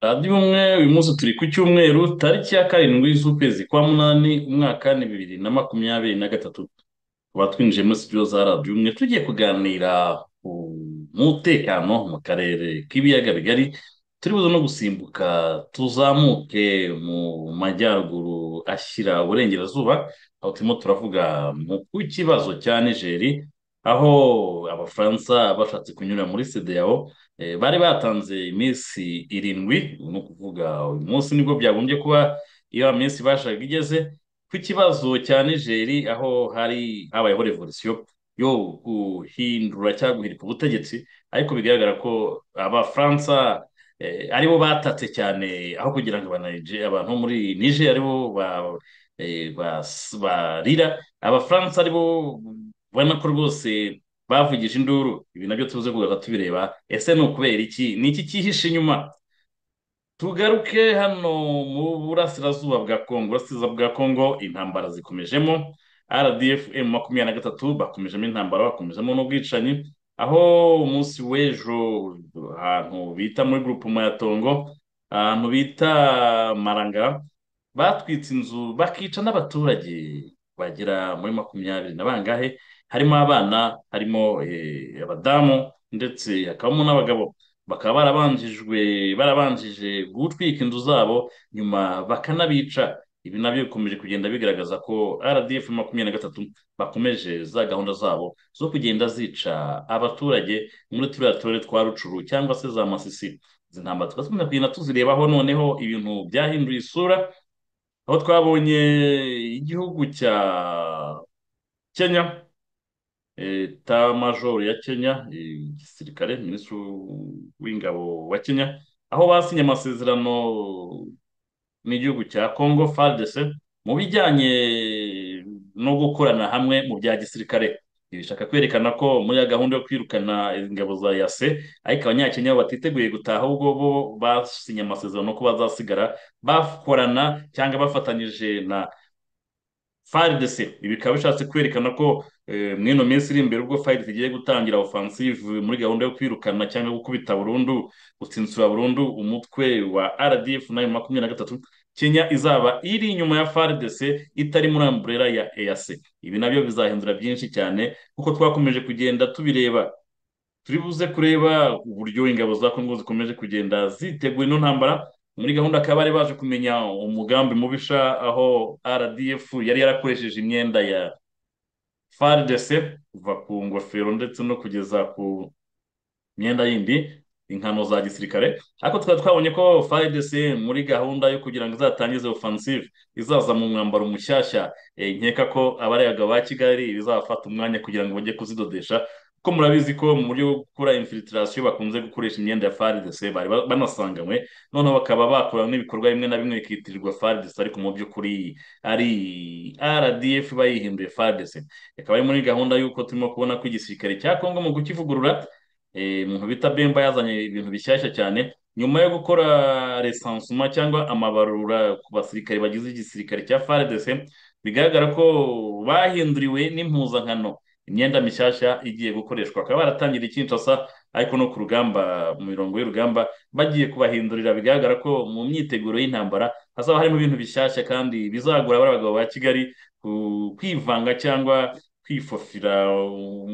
radiyo umwe uyu munsi turi ku cyumweru tariki ya karindwi z'ukwezi kwa munani umwaka ni bibiri na makumyabiri na gatatu tuba twinjiye muri sitidiyo za radiyo umwe tugiye kuganira ku mutekano mu karere k'ibiyaga bigari turi buze no gusimbuka tuzamuke mu majyaruguru ashyira uburengerazuba aho turimo turavuga ku kibazo cya nigeri aho abafaransa bashatse kunyura muri sedeyawo bari batanze iminsi irindwi ni ukuvuga uyu munsi nibwo byagombye kuba iyo minsi bashaka igeze ku kibazo cya nigeri aho hari habayeho revolisiyo yo guhindura cyangwa guhirika ubutegetsi ariko bigaragara ko abafaransa aribo batatse cyane aho kugira ngo abantu bo muri nigeri aribo barira abafaransa aribo ubona ko rwose bavugije induru ibi nabyo tuze kugaruka tubireba ese ni ukubera iki ni iki cyihishe inyuma tugaruke hano mu burasirazuba bwa kongo burasirazuba bwa kongo intambara zikomejemo rdf emu makumyabiri na gatatu bakomejemo intambara bakomejemo n'ubwicanyi aho umunsi w'ejo ahantu bita muri gurupe mayatongo ahantu bita maranga batwitse inzu bakica n'abaturage bagera muri makumyabiri na bangahe harimo abana harimo abadamu ndetse hakabamo n'abagabo bakaba barabanjijwe barabanjije gutwika inzu zabo nyuma bakanabica ibi nabyo bikomeje kugenda bigaragaza ko rdf makumyabiri na gatatu bakomeje za gahunda zabo zo kugenda zica abaturage muri turiya turere twa rucuru cyangwa se za masisi izi ntambara tugakomeza kugenda tuzirebaho noneho ibintu byahinduye isura aho twabonye igihugu cya kenya majoro ya kenya igisirikare minisitiri w'ingabo wa kenya aho basinye amasezerano n'igihugu cya congo fadese mu bijyanye no gukorana hamwe mu bya gisirikare bishaka kwerekana ko muri ya gahunda yo kwirukana ingabo za yase ariko abanyakenya batiteguye gutaha ahubwo bo basinye amasezerano ko bazasigara bakorana cyangwa bafatanyije na faridese ibi bikaba bishatse kwerekana ko mwino minsi iri imbere ubwo fayidesi igiye gutangira ofansive muri gahunda yo kwirukana cyangwa gukubita burundu gutsinsura burundu umutwe wa rdf nayo makumyabiri na gatatu kenya izaba iri inyuma ya faridesi itari muri amburera ya eyac ibi nabyo bizahindura byinshi cyane kuko twakomeje kugenda tubireba turi buze kureba uburyo ingabo za kongo zikomeje kugenda zitegura ino ntambara muri gahunda akaba bari baje kumenya umugambi mubisha aho rdf yari yarakoresheje imyenda ya faridese kuva ku ngofero ndetse no kugeza ku myenda yindi inkano za gisirikare ariko tukaba twabonye ko faridese muri gahunda yo kugira ngo izatangize ofansive izaza mu mwambaro mushyashya nkeka ko abaregaga ba kigali bizafata umwanya kugira ngo bajye kuzidodesha ko murabizi ko mu buryo bwo gukora infiltrasiyo bakunze gukoresha imyenda ya faridese bari banasanganywe noneho bakaba bakora n'ibikorwa bimwe na bimwe bikitirirwa faridese ariko mu by'ukuri ari rdf bayihinduye faridese ikaba ari muri gahunda y'uko turimo kubona ko igisirikare cya kongo mu kukivugurura umuntu bita bemba yazanye ibintu bishyashya cyane nyuma yo gukora resansuma cyangwa amabarura ku basirikare bagize igisirikare cya faridese bigaragara ko bahinduriwe n'impuzankano imyenda mishyashya igiye gukoreshwa bakaba baratangira ikinshasa ariko no ku rugamba mu mirongo y'urugamba bagiye kubahindurira bigaragara ko mu myiteguro y'intambara hazaba harimo ibintu bishyashya kandi bizagura bari abagabo ba kigali kwivanga cyangwa kwifofira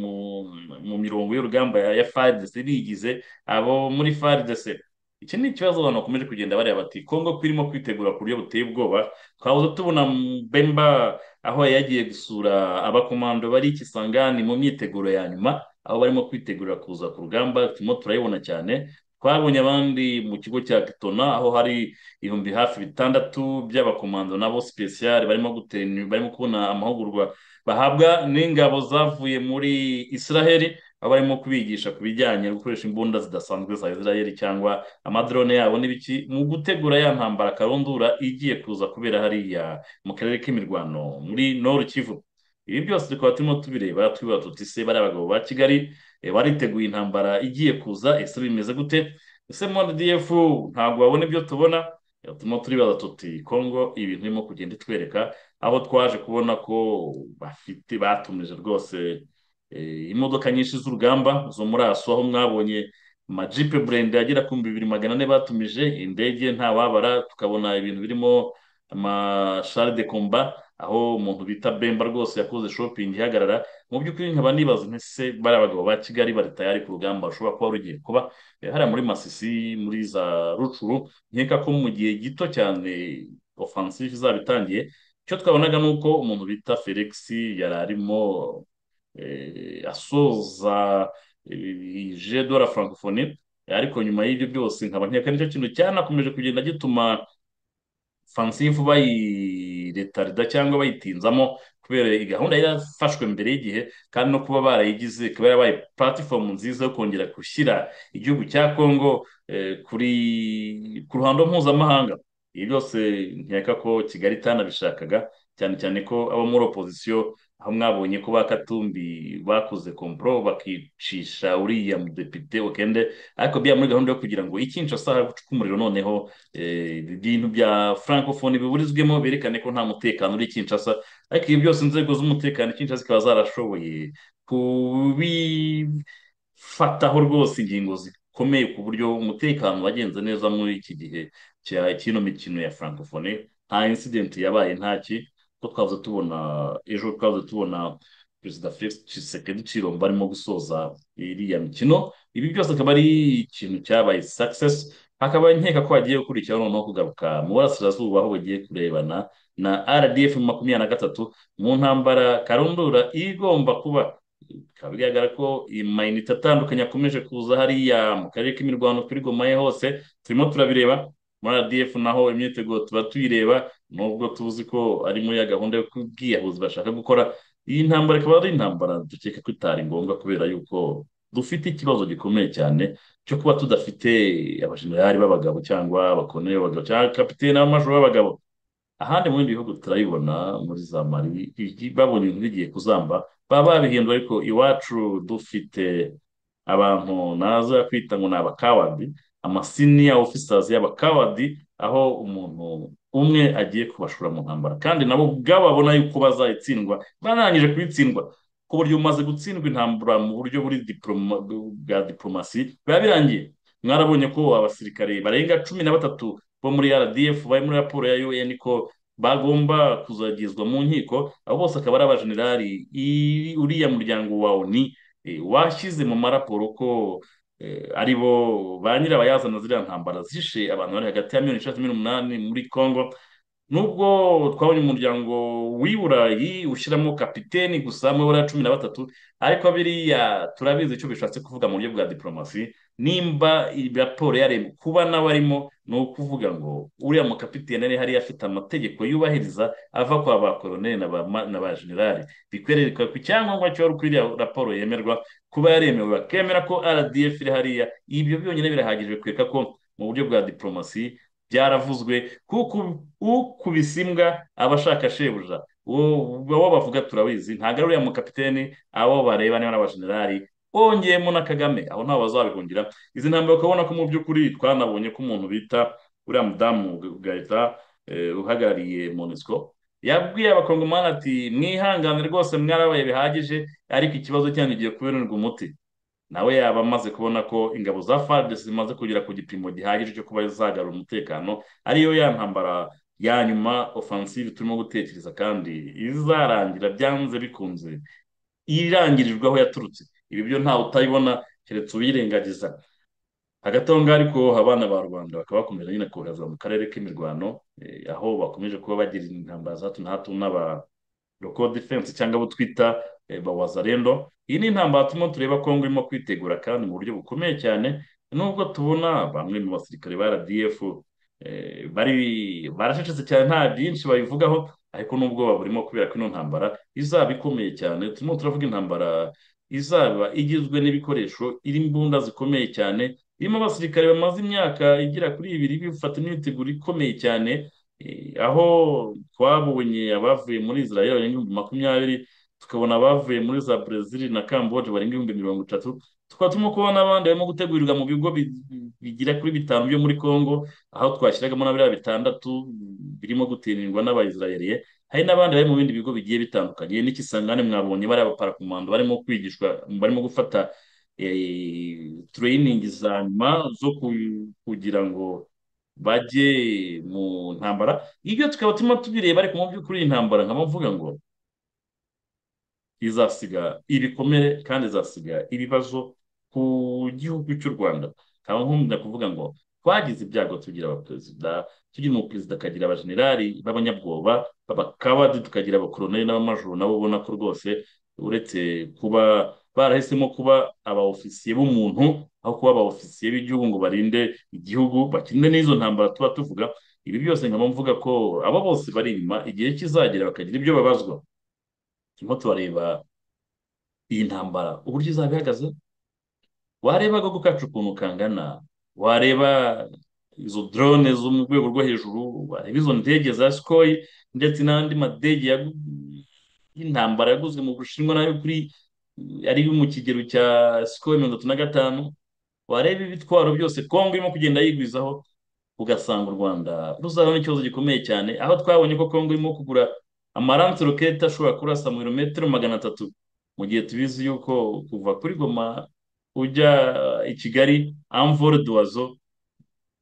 mu mirongo y'urugamba ya faridese bigize abo muri faridese iki ni ikibazo abantu bakomeje kugenda bareba bati kongo kwirimo kwitegura ku buryo buteye ubwoba twabuze tubona bemba aho yagiye gusura abakomando bari ikisangani mu myiteguro ya nyuma aho barimo kwitegura kuza ku rugamba turimo turayibona cyane twabonye abandi mu kigo cya kitona aho hari ibihumbi hafi bitandatu by'abakomando nabo sipesiyare barimo barimo kubona amahugurwa bahabwa n'ingabo zavuye muri israheli aho barimo kubigisha ku bijyanye no gukoresha imbunda zidasanzwe za israheli cyangwa amadrone yabo n'ibiki mu gutegura ya ntambara karundura igiye kuza kubera hariya mu karere k'imirwano muri noru kivu ibi byose tukaba turimo tubireba twibaza tuti ese bariya bagabo ba kigali eh, bariteguye intambara igiye kuza ese bimeze gute ese mpdf ntabwo babona ibyo tubona Eh, turimo turibaza tuti kongo ibintu irimo kugenda itwereka aho twaje kubona ko bafite batumije rwose eh, imodoka nyinshi z'urugamba zo muri aso aho mwabonye amajipe burende agera ku bihumbi bibiri magana ane batumije indege ntawabara tukabona ibintu birimo amashare de komba aho umuntu bita bemba rwose yakoze shopingi ihagarara mu by'ukuri nkaba nibaza nti se bariya bagabo ba kigali bari tayari ku rugamba rushobora kuba rugiye kuba Eh, hariya muri masisi muri za rucuru nkeka ko mu gihe gito cyane ofansive izaba itangiye icyo twabonaga ni uko umuntu bita felix yari arimo eh, asoza eh, je de la francophonie ariko nyuma y'ibyo byose nkaba nkeka nicyo kintu cyanakomeje kugenda gituma fansifu bayiretarida cyangwa bayitinzamo kubera iyi gahunda yarafashwe mbere y'igihe kandi no kuba barayigize ikaba yarabaye puratifomu nziza yo kongera gushyira igihugu cya kongo eh, kuri ku ruhando mpuzamahanga ibi byose nkeka ko kigali itanabishakaga cyane cyane ko abo muri opozisiyo aho mwabonye ko ba katumbi bakoze kompro bakicisha uriya mudepite okende ariko bya muri gahunda yo kugira ngo ikinshasa hacuke umuriro noneho eh, ibintu bya francophonie biburizwemo berekane ko nta mutekano uri i Kinshasa ariko ibi byose inzego z'umutekano i Kinshasa zikaba zarashoboye kubifataho rwose ingingo zikomeye ku buryo umutekano wagenze neza muri iki gihe cya kino mikino ya francophonie nta incident yabaye ntaki ko twavuze tubona ejo twavuze tubona perezida felix tshisekedi tshilombo arimo gusoza iriya mikino ibi byose akaba ari ikintu cyabaye success hakaba nkeka ko hagiye gukurikiraho noneho kugaruka mu burasirazuba aho bagiye kurebana na rdf makumyabiri na gatatu mu ntambara karundura igomba kuba bikaba bigaragara ko amayinite atandukanye akomeje kuza hariya mu karere k'imirwano kuri gomaye hose turimo turabireba muri rdf naho imyiteguro tuba tuyireba nubwo tuzi ko ari muri ya gahunda yo kubwiyahuzi bashaka gukora iyi ntambara ikaba ari intambara dukeka ko itari ngombwa kubera yuko dufite ikibazo gikomeye cyane cyo kuba tudafite abajenerali b'abagabo cyangwa abakoloneli b'abagabo cyangwa kapitene n'amajoro b'abagabo ahandi mu bindi bihugu turabibona muri za mari igi- babonye ibintu bigiye kuzamba baba babihindura ariko iwacu dufite abantu naza kwita ngo ni abakawadi amasiniya ofisazi y'abakawadi aho umuntu umwe agiye kubashora mu ntambara kandi nabo ubwabo babona yuko bazayitsindwa barangije kuyitsindwa ku buryo umaze gutsindwa intambara mu buryo buri diploma, bwa diplomasi biba birangiye mwarabonye ko abasirikare barenga cumi na batatu bo muri rdf bari muri raporo ya un ko bagomba kuzagezwa mu nkiko abo bose akaba ari abajenerali i- uriya muryango wa oni eh, washyize mu maraporo ko eh, ari bo ba nyirabayazana ziriya ntambara zishe abantu bari hagati ya miliyoni eshatu n'umunani muri congo nubwo twabonye umuryango w'i burayi ushyiramo kapiteni gusa mu ibara cumi na batatu ariko biriya turabizi icyo bishatse kuvuga mu buryo bwa diplomasi nimba iyi raporo yareba kuba nawe arimo ni ukuvuga ngo uriya mukapiteni ari hariya afite amategeko yubahiriza ava kwa ba koroneli na ba ma- na ba generali bikwereka ku cyangombwa cyari kuri iriya raporo yemerwa kuba yaremewe bakemera ko rdf iri hariya ibyo byonyine birahagije bikwereka ko mu buryo bwa diplomasi byaravuzwe kuko ukubise imbwa aba ashaka shebuja uwo uwo bavuga turabizi ntabwo ari uriya mukapiteni abo bareba niba n'abajenerali wongeyemo na kagame aho ntawe bazabihungira izi ntambwe ukabona ko mu by'ukuri twanabonye ko umuntu bita uriya mudamu gahita uhagarariye monisco yabwiye abakongomani ati mwihangane rwose mwarabaye bihagije ariko ikibazo cyanyu giye kubererwa umuti nawe yaba amaze kubona ko ingabo za FARDC zimaze kugera ku gipimo gihagije cyo kuba zagarura umutekano ariyo ya ntambara ya nyuma offensive turimo gutekereza kandi izarangira byanze bikunze irangirijwe aho yaturutse ibi byo ntawe utayibona keretse ubirengagiza hagati aho ngaho ariko abana ba rubanda bakaba bakomeje nyine koherezwa mu karere k'imirwano eh, aho bakomeje kuba bagira intambara za hato na hato n'aba local defense cyangwa abo twita eh, ba wazalendo iyi ni intambara turimo tureba kongo irimo kwitegura kandi mu buryo bukomeye cyane nubwo tubona bamwe mu basirikare ba rdf eh, bari baracecetse cyane nta byinshi babivugaho ariko n'ubwoba burimo kubera ko ino ntambara izaba ikomeye cyane turimo turavuga intambara izaba igizwe n'ibikoresho irimo imbunda zikomeye cyane irimo abasirikare bamaze imyaka igera kuri ibiri bifata imyiteguro ikomeye cyane Eh, aho twabonye abavuye muri Israel barenga ibihumbi makumyabiri tukabona abavuye muri za Brezil na Cambodge barenga ibihumbi mirongo itatu tukaba turimo kubona n'abandi barimo gutegurirwa mu bigo bi- bigera kuri bitanu byo muri Congo aho twashyiragamo na biriya bitandatu birimo gutinirwa n'abayisirayeli hari n'abandi bari mu bindi bigo bigiye bitandukanye n'ikisangane mwabonye bari abaparakomando barimo kwigishwa barimo gufata tureyiningi za nyuma zo ku- kugira ngo bajye mu ntambara ibyo tukaba turimo tubireba ariko mu by'ukuri iyi ntambara nkaba mvuga ngo izasiga ibikomere kandi izasiga ibibazo ku gihugu cy'u Rwanda nkaba nkunda kuvuga ngo twagize ibyago tugira abaperezida tugira umuperezida akagira abajenerali b'abanyabwoba b'abakabadi tukagira abakoroneli n'abamajoro nabo ubona ko rwose uretse kuba barahisemo kuba abaofisiye b'umuntu aho kuba abaofisiye b'igihugu ngo barinde igihugu bakirinde n'izo ntambara tuba tuvuga ibi byose nkaba mvuga ko abo bose bari inyuma igihe kizagera bakagira ibyo babazwa turimo turareba iyi ntambara uburyo izaba ihagaze wareba agahugu kacu ukuntu kangana wareba izo drone zo mu rwego rwo hejuru wareba izo ndege za sikoyi ndetse n'andi madege yagu- y'intambara yaguzwe mu bushinwa nayo kuri ari mu kigero cya sikoyi mirongo itatu na gatanu wareba ibitwaro byose kongo irimo kugenda yigwizaho ugasanga u Rwanda ruzaba n'ikibazo gikomeye cyane aho twabonye ko Kongo irimo kugura amaranse rokete ashobora kurasa mu birometero magana atatu mu gihe tubizi yuko kuva kuri Goma ujya i Kigali amvore duwazo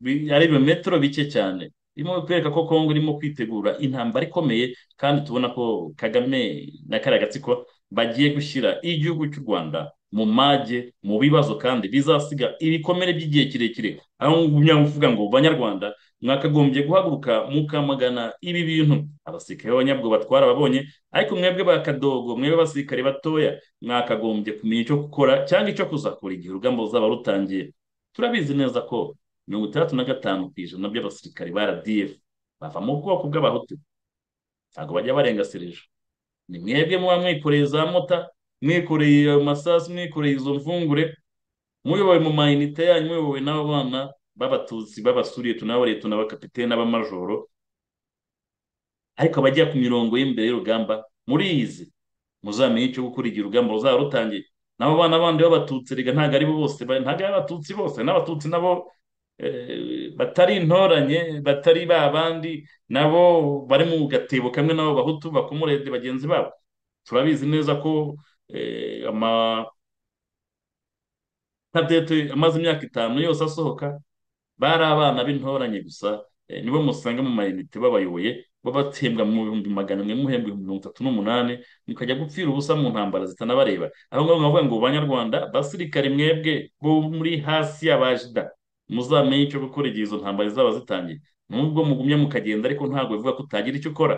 bi- ari ibirometero bike cyane birimo kwereka ko Kongo irimo kwitegura intambara ikomeye kandi tubona ko Kagame na kariya gatsiko bagiye gushyira igihugu cy'u Rwanda mu mage mu bibazo kandi bizasiga ibikomere by'igihe kirekire aho ngumya kuvuga ngo banyarwanda mwakagombye guhaguruka mukamagana ibi bintu abasirikare b'abanyabwoba twarababonye ariko mwebwe ba kadogo mwebwe abasirikare batoya mwakagombye kumenya icyo gukora cyangwa icyo kuzakora igihe urugamba ruzaba rutangiye turabizi neza ko mirongo itandatu na gatanu ku ijana by'abasirikare ba RDF bava mu bwoko bw'abahutu ntabwo bajya barenga sereja ni mwebwe muba mwikoreye za mota mwikoreye ayo masasu mwikoreye izo mvungure muyobowe mu mayinite yanyu muyobowe n'abo bana b'abatutsi b'abasuriyeto n'abareto n'abakapitene n'abamajoro ariko abajya ku mirongo y'imbere y'urugamba muriyizi muzamenye icyo gukora igihe urugamba ruzaba rutangiye n'abo bana bandi b'abatutsi rega ntabwo ari bo bose ba- ntabwo ari abatutsi bose n'abatutsi nabo eh, batari intoranye batari ba bandi nabo bari mu gatebo kamwe n'abo bahutu bakomorede bagenzi babo turabizi neza ko eh, ama tablete amaze imyaka itanu yose asohoka bari abana b'intoranye gusa eh, nibo musanga mu mayinite babayoboye babatsembwa mu bihumbi magana amwe muhembwa ibihumbi mirongo itatu n'umunani mukajya gupfira ubusa mu ntambara zitanabareba aho ngaho nkavuga ngo banyarwanda basirikare mwebwe bo muri hasi y'abajida muzamenye icyo gukora igihe izo ntambara zizaba zitangiye nubwo mugumya mukagenda ariko ntabwo bivuga ko utagira icyo ukora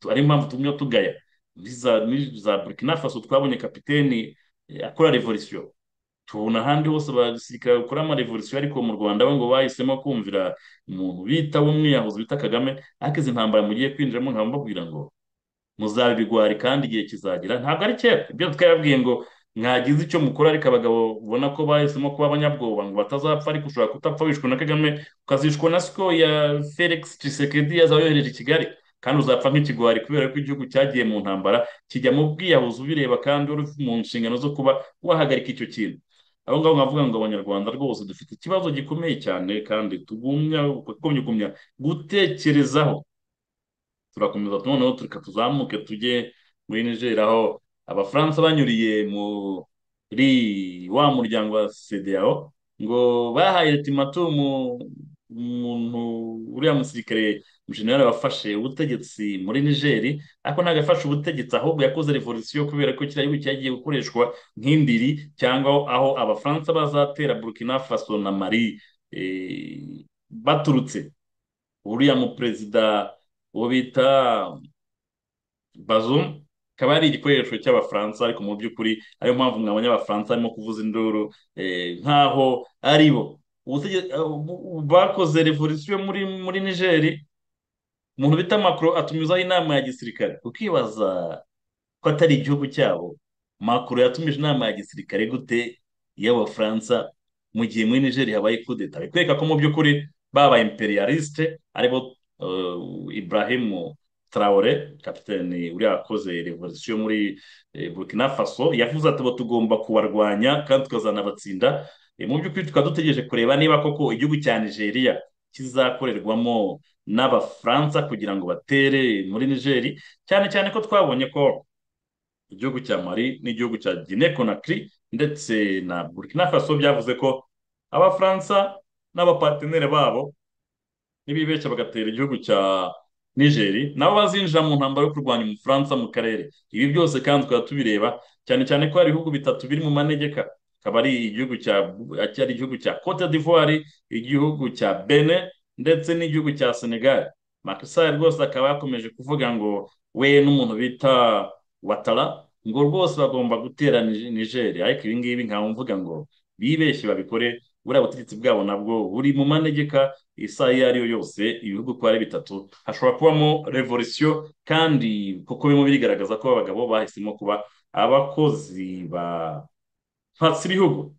Tu- ariyo mpamvu tugumya tugaya muri za muri za Burkina Faso twabonye kapiteni eh, akora revolisiyo tubona ahandi hose abasirikare bakora amarevolisiyo ariko mu Rwanda bo ngo bahisemo kumvira umuntu bita w'umwiyahuzi bita Kagame ariko izi ntambara mugiye kwinjiramo nkaba mbabwira ngo muzabibigwari kandi igihe kizagera ntabwo ari kera ibyo twababwiye ngo mwagize icyo mukora ariko abagabo ubona ko bahisemo kuba abanyabwoba ngo batazapfa ariko ushobora kutapfa wishwe na Kagame ukazishwa na siko ya Felix Tshisekedi yazaba yohereje i Kigali kandi uzapfa nk'ikigwari kubera ko igihugu cyagiye mu ntambara kijya mu bwiyahuzi ubireba kandi uri mu nshingano zo kuba wahagarika icyo kintu aho ngaho nkavuga ngo abanyarwanda rwose dufite ikibazo gikomeye cyane kandi tugumya tugumya kugumya gutekerezaho turakomeza noneho tureka tuzamuke tujye muri Niger aho abafaransa banyuriye muri wa muryango wa CEDEAO ngo bahaye ultimatum umuntu uriya musirikare umujenerali wafashe ubutegetsi muri Niger ariko ntabwo yafashe ubutegetsi ahubwo yakoze revolisiyo kubera ko kiriya gihugu cyagiye gukoreshwa nk'indiri cyangwa aho abafaransa bazatera Burkina Faso na Mali eh, baturutse uriya muperezida uwo bita Bazoum akaba ari igikoresho cy'abafaransa ariko mu by'ukuri ariyo mpamvu mwabonye abafaransa barimo kuvuza induru eh, nk'aho ari bo Ubutege- eh, bakoze revolisiyo muri muri Nigeri umuntu bita Macron atumizaho inama ya gisirikare ukibaza ko atari igihugu cyabo Macron yatumije inama ya gisirikare gute y'abafaransa mu gihe muri Niger habaye kudeta ari kwereka ko mu by'ukuri baba imperialiste aribo eh, Ibrahim Traore kapiteni uriya wakoze revolisiyo muri eh, Burkina Faso yavuze ati abo tugomba kubarwanya kandi tukazana abatsinda Eh, mu by'ukuri tukaba dutegereje kureba niba koko igihugu cya Nigeria kizakorerwamo n'abafaransa kugira ngo batere muri Nigeri cyane cyane ko twabonye ko igihugu cya Mali n'igihugu cya Guinea Conakry ndetse na Burkina Faso byavuze ko abafaransa n'abapateneri babo nibibeshya bagatera igihugu cya nigeri nabo bazinjira mu ntambaro yo kurwanya umufaransa mu karere ibi byose kandi tukaba tubireba cyane cyane ko hari ibihugu bitatu biri mu manegeka akaba ari igihugu cya cyari igihugu cya cote d'ivoire igihugu cya bene ndetse n'igihugu cya senegal Macky Sall rwose akaba yakomeje kuvuga ngo we n'umuntu bita watara ngo rwose bagomba gutera Nige- nigeri ariko ibi ngibi nkaba mvuga ngo bibeshye babikore buriya butegetsi bwabo nabwo buri mu manegeka isaha iyo ari yo yose ibihugu uko ari bitatu hashobora kubamo revolisiyo kandi kuko birimo birigaragaza ko abagabo bahisemo kuba abakozi ba mpatse ibihugu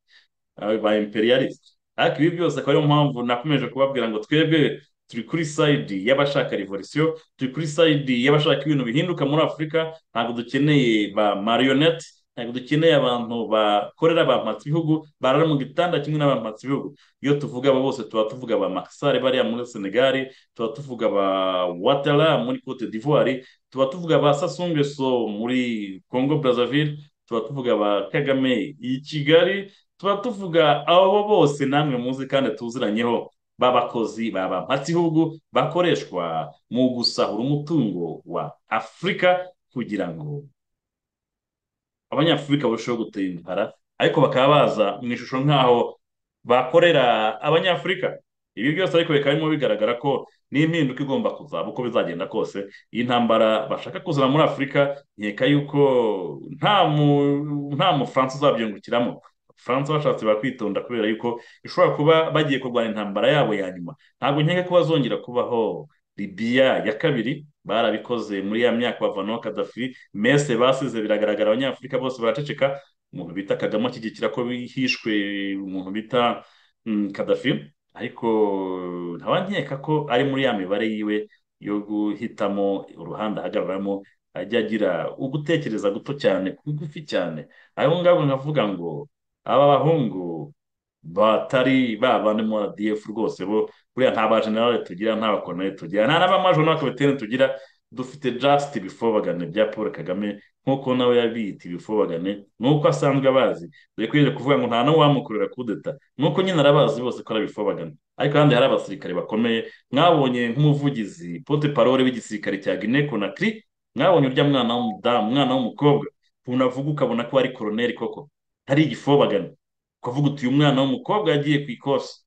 aba- ba imperialist ariko ibi byose akaba ariyo mpamvu nakomeje kubabwira ngo twebwe turi kuri sayidi y'abashaka revolisiyo turi kuri sayidi y'abashaka ibintu bihinduka muri afurika ntabwo dukeneye ba marionette ntabwo dukeneye abantu bakorera bampatse ibihugu barara mu gitanda kimwe n'abampatse ibihugu iyo tuvuga abo bose tuba tuvuga ba makisare bariya muri senegali tuba tuvuga ba watara muri cote d'ivoire tuba tuvuga ba sasungeso muri congo brazzaville tuba tuvuga ba kagame i kigali tuba tuvuga abo bose namwe muzi kandi tuziranyeho b'abakozi baba mpatsihugu bakoreshwa mu gusahura umutungo wa afurika kugira ngo abanyafurika barusheho gutera inzara ariko bakaba baza mu ishusho nk'aho bakorera abanyafurika ibi byose ariko bikaba birimo bigaragara ko n'impinduka igomba kuzaba uko bizagenda kose iyi ntambara bashaka kuzana muri afurika nkeka yuko nta mu nta mufaransa uzabyungukiramo abafaransa bashatse bakwitonda kubera yuko ishobora kuba bagiye kurwana intambara yabo ya nyuma ntabwo nkeka ko bazongera kubaho libiya ya kabiri barabikoze muri ya myaka bavanaho kadafi mese basize biragaragara abanyafurika bose baraceceka umuntu bita kagame ashyigikira ko hishwe umuntu bita mm, kadafi ariko nkaba nkeka ko ari muri ya mibare yiwe yo guhitamo uruhande ahagararamo ajya agira ugutekereza guto cyane kugufi cyane abo ngabo nkavuga ngo aba bahungu batari ba bandi mu RDF rwose bo buriya nta bajenerali tugira nta bakoloneli tugira nta n'abamajoro n'abakapiteni tugira dufite just bifobagane bya paul kagame nk'uko nawe yabiyita ibifobagane nk'uko asanzwe abazi dore ko yenda kuvuga ngo nta n'uwamukorera kudeta nk'uko nyine arabazi bose ko ari abifobagane ariko kandi hari abasirikare bakomeye mwabonye nk'umuvugizi pote parole w'igisirikare cya guinea conakry mwabonye urya mwana w'umudamu umwana w'umukobwa ukuntu avuga ukabona ko ari koroneli koko hari igifobagane ukavuga uti uyu mwana w'umukobwa yagiye ku ikosi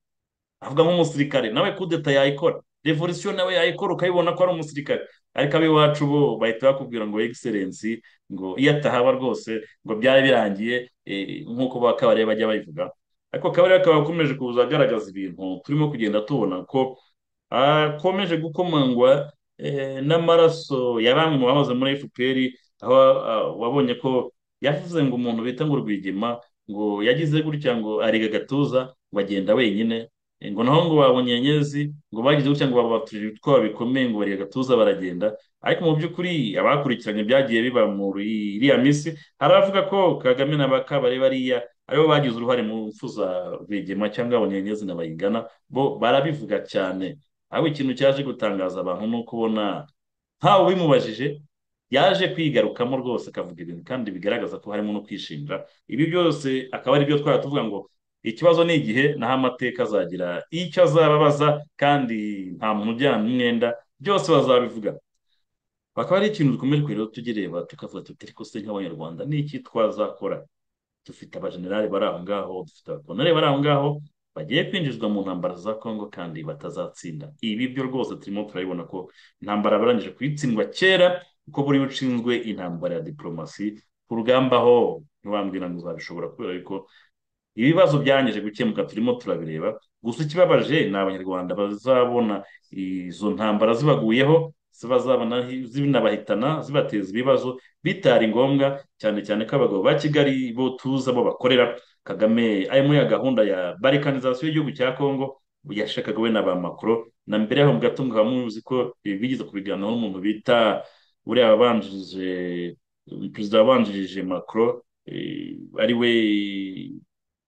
avuga nk'umusirikare nawe kudeta yayikora revolisiyo nawe yayikora ukayibona ko ari umusirikare ariko ab'iwacu bo bahita bakubwira ngo egiserensi ngo iyo atahaba rwose ngo byari birangiye eh, nk'uko ba kabarebe bajya babivuga ariko kabarebe akaba akomeje kuza agaragaza ibintu turimo kugenda tubona ko akomeje gukomangwa eh, n'amaraso ya bamwe mu bamaze muri FPR aho ah, wabonye ko yavuze ngo umuntu bita ngo Rwigema ngo yagize gutya ngo arega agatuza ngo agenda wenyine ngo naho ngo babonye Nyenyezi ngo bagize gutya ngo babatuje ibitwaro bikomeye ngo barega agatuza baragenda ariko mu by'ukuri abakurikiranye byagiye biba muri iriya minsi hari abavuga ko Kagame na Bakabare bariya aribo bagize uruhare mu mpfu za Rwigema cyangwa Abanyenyezi na Bayingana bo barabivuga cyane ahubwo ikintu cyaje gutangaza abantu ni uko ubona ntawe ubimubajije yaje kwigarukamo rwose akavuga ibintu kandi bigaragaza ko harimo no kwishinja ibi byose akaba ari byo twari tuvuga ngo ikibazo ni igihe naho amateka azagira icyo azababaza kandi nta muntu ujyana umwenda byose bazabivuga bakaba ari ikintu dukomeje kureba tugireba tukavuga tuti ariko se nk'abanyarwanda ni iki twazakora dufite abajenerali bari aho ngaho dufite abakoloneli bari aho ngaho bagiye kwinjizwa mu ntambara za kongo kandi batazatsinda ibi byo rwose turimo turabibona ko intambara barangije kuyitsindwa kera kuko buriya ushinzwe intambara ya diporomasi ku rugamba ho ntiwambwira ngo uzabishobora kubera yuko ibibazo byangije gukemuka turimo turabireba gusa ikibabaje ni abanyarwanda bazabona izo ntambara zibaguyeho zibazabona zinabahitana zibateza ibibazo bitari ngombwa cyane cyane ko abagabo ba Kigali bo tuzi abo bakorera Kagame ari muri ya gahunda ya barikanizasiyo y'igihugu cya Kongo yashakaga we na ba makoro na mbere yaho mu gato mukaba muzi ko ibi bigeze kubiganiraho n'umuntu bita uriya wabanjirije perezida wabanjirije makoro ari we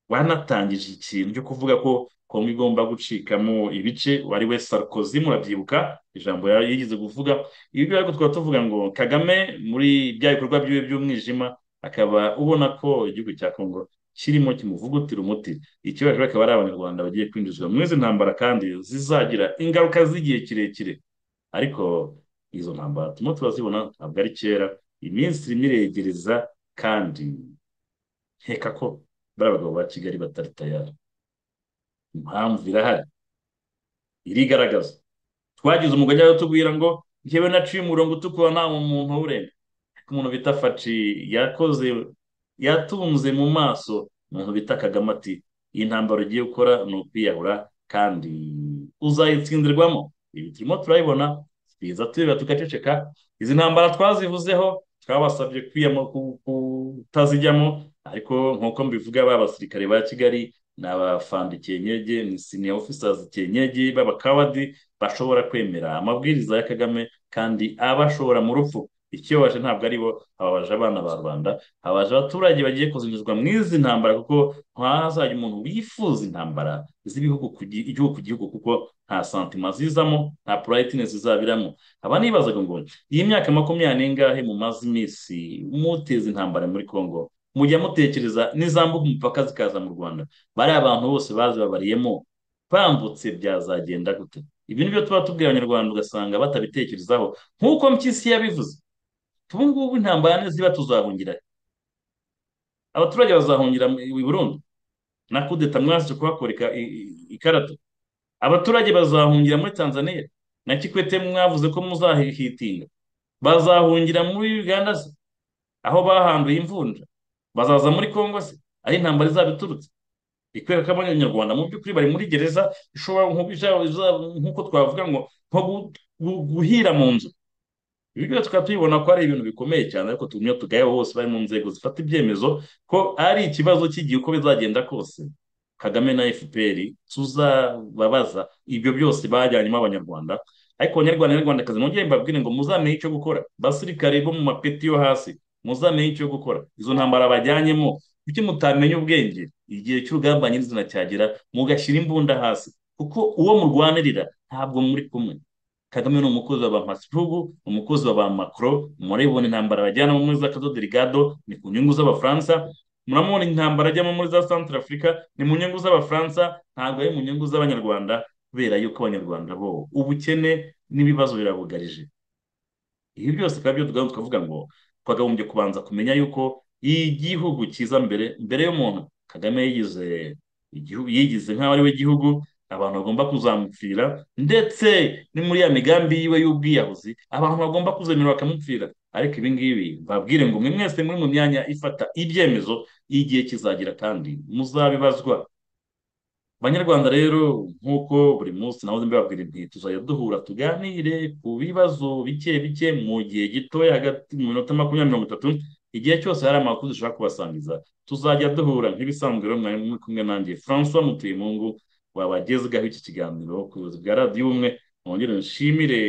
wanatangije ikintu cyo kuvuga ko kongo igomba gucikamo ibice wari we Sarkozy murabyibuka ijambo yigeze kuvuga ibi ngibi ariko tukaba tuvuga ngo kagame muri bya bikorwa byiwe by'umwijima akaba ubona ko igihugu cya kongo kirimo kimuvugutira umuti icyo rero akaba ari abanyarwanda bagiye kwinjizwa muri izi ntambara kandi zizagira ingaruka z'igihe kirekire ariko izo ntambara turimo turazibona ntabwo ari kera iminsi irimo iregereza kandi nkeka ko bariya bagabo ba kigali batari tayari impamvu irahari irigaragaza twagize umugore wo tubwira ngo njyewe naciye umurongo utukura nta muntu uwurenga umuntu bita faci yakoze yatunze mu maso umuntu bita kagame ati iyi ntambaro ugiye gukora ni ukwiyahura kandi uzayitsindirwamo ibi turimo turayibona biza tureba tugaceceka izi ntambara twazivuzeho twabasabye kutazijyamo ariko nk'uko mbivuga ba basirikare ba kigali ni abafandi kenyeje ni siniya officeres kenyeje b'abakawadi bashobora kwemera amabwiriza ya kagame kandi abashobora mu rupfu ikibabaje ntabwo ari bo ababaje abana ba rubanda ababaje abaturage bagiye kuzinjizwa mu izi ntambara kuko ntazajya umuntu wifuza intambara z'ibihugu igihugu ku gihugu kuko nta santima zizamo nta purayitinesi zizabiramo aba nibazaga ngo iyi myaka makumyabiri n'ingahe mumaze iminsi muteza intambara muri congo mujya mutekereza n'izambuka umupaka zikaza mu rwanda bariya abantu bose bazibabariyemo bambutse byazagenda gute ibi ni byo tuba tubwira abanyarwanda ugasanga batabitekerezaho nk'uko mpyisi yabivuze ubu ngubu intambara niziba tuzahungira abaturage bazahungira i burundi na kudeta mwasije kuhakoreka ikarata abaturage bazahungira muri tanzania na kikwete mwavuze ko muzahitinga bazahungira muri uganda se aho bahanduye imvunja bazaza muri congo se aho intambara izaba iturutse ikwereka ko abanyarwanda mu by'ukuri bari muri gereza ishobora nk'uko twavuga ngo nko guhira mu nzu ibi byose tukaba tubibona ko ari ibintu bikomeye cyane ariko tugumye tugayeho bose bari mu nzego zifata ibyemezo ko ari ikibazo cy'igihe uko bizagenda kose kagame na fpr tuzababaza ibyo byose bajyanyemo abanyarwanda ariko abanyarwanda n'abanyarwandakazi nongere mbabwire ngo muzamenye icyo gukora basirikare bo mu mapeti yo hasi muzamenye icyo gukora izo ntambara bajyanyemo kuki mutamenya ubwenge igihe cy'urugamba nyirizina cyagera mugashyira imbunda hasi kuko uwo murwanirira ntabwo muri kumwe kagame ni umukozi wa ba masipugu umukozi wa ba makoro murabibona intambara bajyanamo muri za kadodo rigado ni ku nyungu z'abafaransa muramubona intambara ajyamo muri za santara afurika ni mu nyungu z'abafaransa ntabwo ari mu nyungu z'abanyarwanda kubera yuko abanyarwanda bo ubukene n'ibibazo birabugarije ibi byose bikaba byo tukavuga ngo twakagombye kubanza kumenya yuko igihugu cyiza mbere mbere y'umuntu kagame yigize yigize nk'aho ari we gihugu abantu bagomba kuzamupfira ndetse ni muri ya migambi yiwe y'ubwiyahuzi abantu bagomba kuzemera bakamupfira ariko ibi ngibi babwire ngo mwe mwese muri mu myanya ifata ibyemezo y'igihe kizagira kandi muzabibazwa abanyarwanda rero nk'uko buri munsi nawe mbabwira inti tuzajya duhura tuganire ku bibazo bike bike mu gihe gitoya hagati mu minota makumyabiri mirongo itatu igihe cyose hari amakuru dushaka kubasangiza tuzajya duhura nk'ibisanzwe rero mwari muri kumwe nanjye francois mutuyemungu wabagezweho iki kiganiro ku buyobozi bwa radiyo ubumwe mwongere nshimire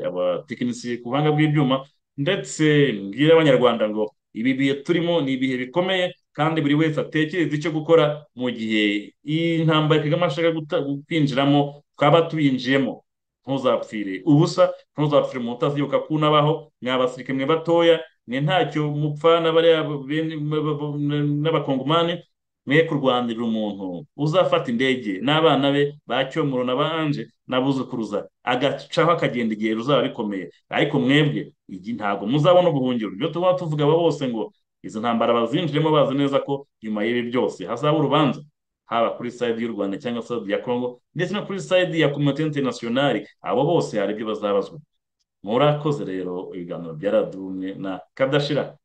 abatekinisiye ku buhanga bw'ibyuma ndetse mbwire abanyarwanda ngo ibi bihe turimo ni ibihe bikomeye kandi buri wese atekereza icyo gukora mu gihe intambara kagame ashaka kwinjiramo twaba tuyinjiyemo ntuzapfire ubusa ntuzapfire umuntu utazibuka ko unabaho mwabasirike mwe batoya mwe ntacyo mupfana bariya n'abakongomani mwe kurwanirira umuntu uzafata indege n'abana be ba cyomoro na banje n'abuzukuruza agacaho akagenda igihe ruzaba bikomeye ariko mwebwe ntabwo muzabona ubuhungiro ibyo tuba tuvuga aba bose ngo izo ntambara bazinjiremo bazi neza ko nyuma y'ibi byose hazaba urubanza haba kuri sayidi y'u rwanda cyangwa sayidi ya kongo ndetse no kuri sayidi ya kominote interinasiyonari abo bose hari ibyo bazabazwa murakoze rero ibiganiro byaradumwe na kadashira